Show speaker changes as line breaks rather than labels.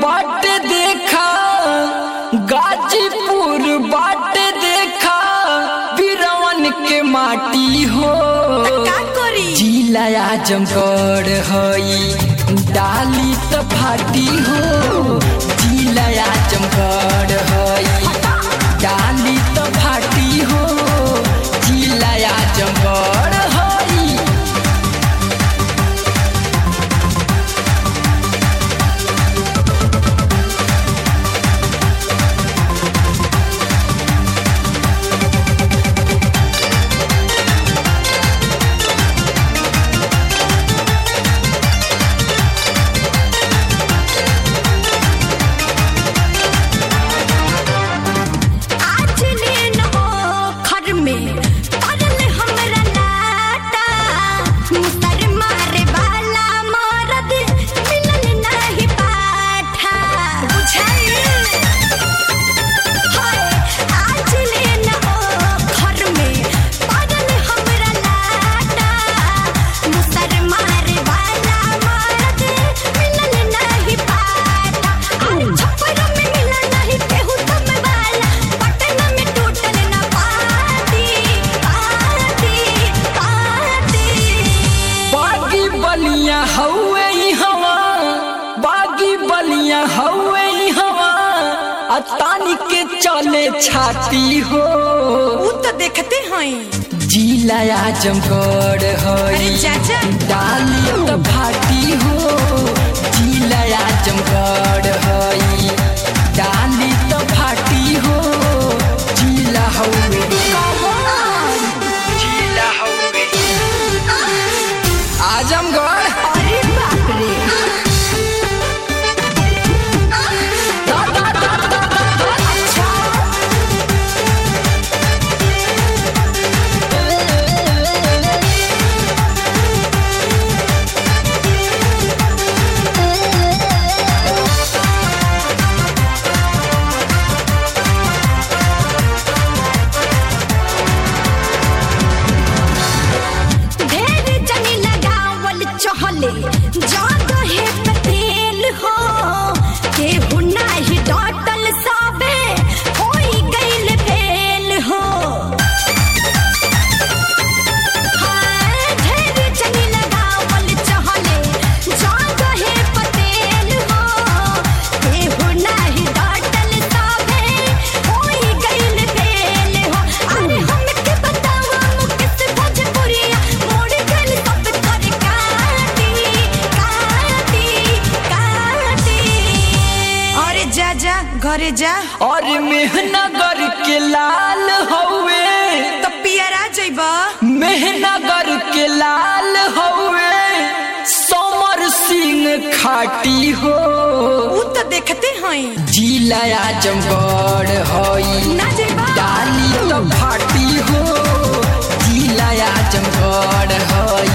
बाटे देखा गाजीपुर बाटे देखा बिरवन के माटी हो
का करी
जिला आजमगढ़ हई डाली त फाटी हो जिला आजमगढ़ हई डाली त फाटी हो जिला आजमगढ़ हई
आज लेन हो घर में परल हमरा लाटा मुसर मारे वाला मरद मिलल नहीं पाठा बुझाइल हाय आज लेन हो घर में परल हमरा लाटा मुसर मारे वाला मरद मिलल नहीं पाठा अरे छप्पर में मिला नहीं केहू तुम वाला पटना में टूटल ना पाती पाती पाती
बागी बलिया हवे ई हवा बागी बलिया हवे ई हवा आ तानी के चले छाती हो
ऊ तो देखते हैं
जिला आजमगढ़ हई
अरे चाचा
डाली त भाटी हो जिला आजमगढ़ हई डाली त फाटी हो जिला हवे जिला हवे आजमगढ़
अरे बाप रे अच्छा ढेर जनी लगावल चहले जादो है पतेल हो केहू नाही डटल साबे होई गइल फेल हो हाय ढेर जनी लगावल चहले जादो है पतेल हो केहू नाही डटल साबे होई गइल फेल हो अरे हमके बतावा मुकेश भोजपुरिया मोड़ गइल सब कर काटी काटी काटी अरे जा जा घरे जा
और मेहनगर के लाल हवे
तो पियरा जइबा
मेहनगर के लाल हवे समर सिंह खाटी हो
ऊ तो देखते हैं
जिला आजमगढ़ हई
ना जइबा
डाली तो फाटी हो जिला आजमगढ़ हई